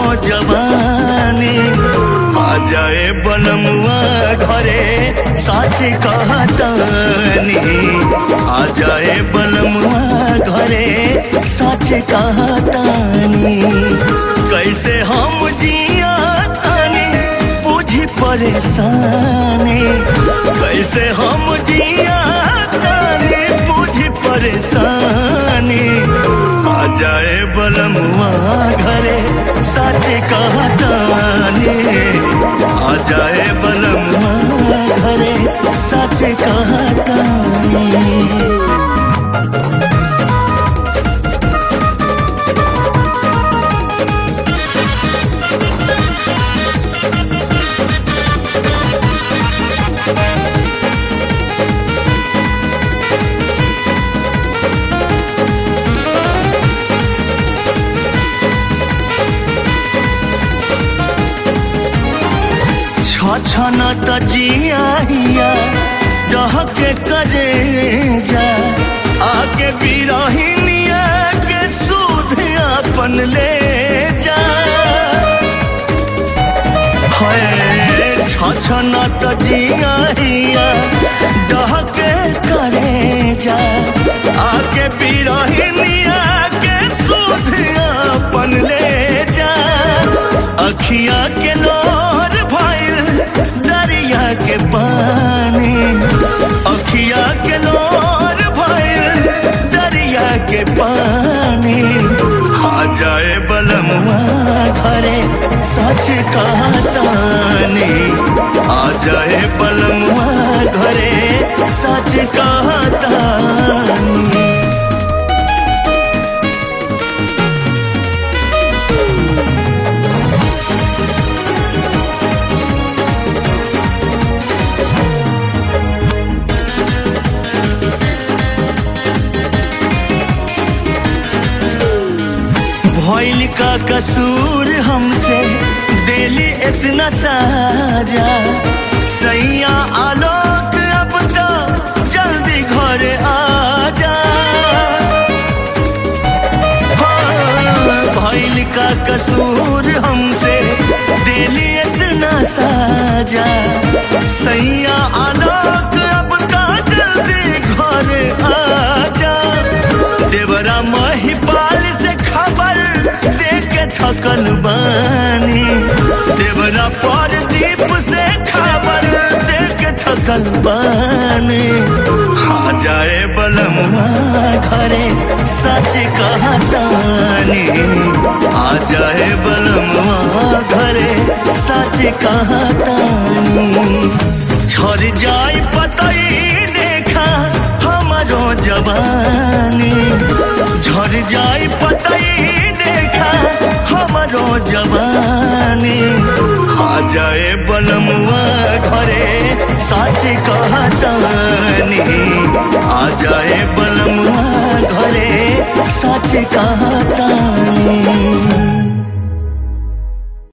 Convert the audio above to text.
जवानी आ जाए बलमुआ घरे साच कहतानी आ जाए बलमुआ घरे साच कहतानी कैसे हम जिया तानी बुझी परेशानी कैसे हम जिया तानी बुझी परेशानी आ जाए बलमुआ घरे सच कहतानी आ जाए बलमुआ घरे सच कहतानी छन त जिया डहके करे जा आगे बिरहिनिया के सूद अपन ले जा छन त जिया डहके करे जा आगे बिरहिनिया के सूद अपन ले जा अखिया के लोर भइल दरिया के पानी अखिया के लोर भइल दरिया के पानी आ जाए बलमुआ घरे सच कहतानी आ जाए बलमुआ घरे सच कहतानी भइल का कसूर हमसे दिली इतना साजा सैया आलोक अब तो जल्दी घर आ जा भइल का कसूर हमसे दिली इतना साजा सैया आलोक अब तो जल्दी घर आ जा देवरा महिपाल से खबर देके थकल बानी देवरा पर दीप से खबर देके थकल बानी आ जाए बलमुआ घरे सच कहतानी आ जाए बलमुआ घरे सच कहतानी झर जाए पतई देखा हमारो जवानी झर जाए पतई देखा हमारो जवानी आ जाए बलमुआ घरे सच कहतानी आ जाए बलमुआ घरे सच कहतानी